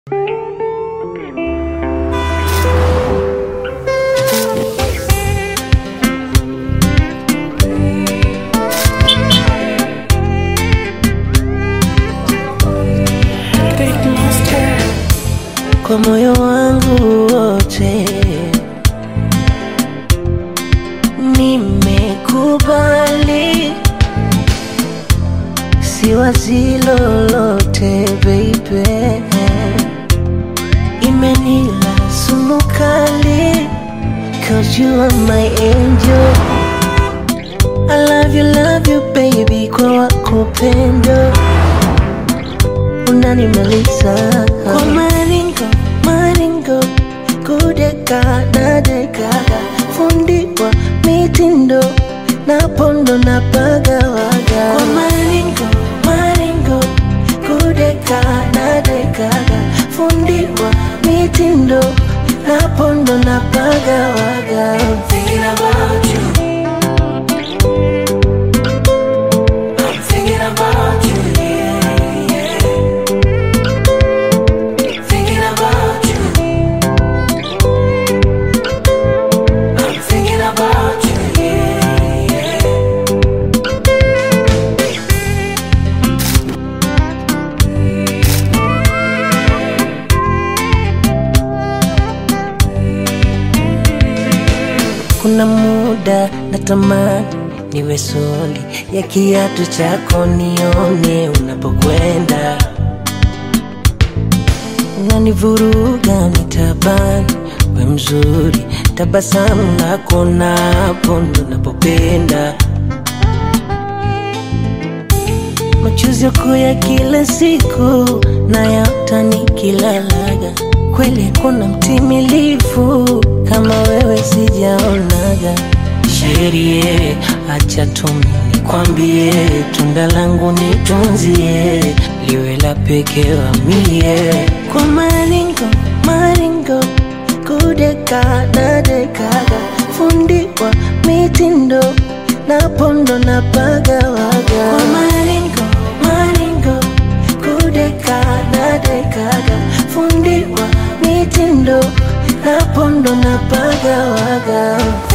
kwa moyo wangu wote, nimekubali, siwazi lolote baby, imenila sumu kali, cause you are my angel. I love you, love you baby, kwa wako pendo unanimaliza kwa maringo maringo, kudeka na dekaga, fundiwa mitindo na pondo na pagawaga kwa maringo maringo, kudeka na dekaga, fundiwa mitindo na pondo na pagawaga Thinking about you. I'm thinking about you, yeah, yeah. Thinking about you. I'm thinking about you, yeah, yeah. Kuna muda natamani niwe soli ya kiatu chako, nione unapokwenda, unanivuruga mitabani, we mzuri, tabasamu lako napo ndo napopenda, machozi yako ya kila siku nayaota nikilalaga, kweli kuna mtimilifu kama wewe sijaonaga. Sherie, acha tumi nikwambie, tunda langu nitunzie, liwe la pekee wa mie, kwa maringo maringo, kudeka na dekaga, fundiwa mitindo na pondo na pagawaga, kwa maringo maringo, kudeka na dekaga, fundiwa mitindo na pondo na pagawaga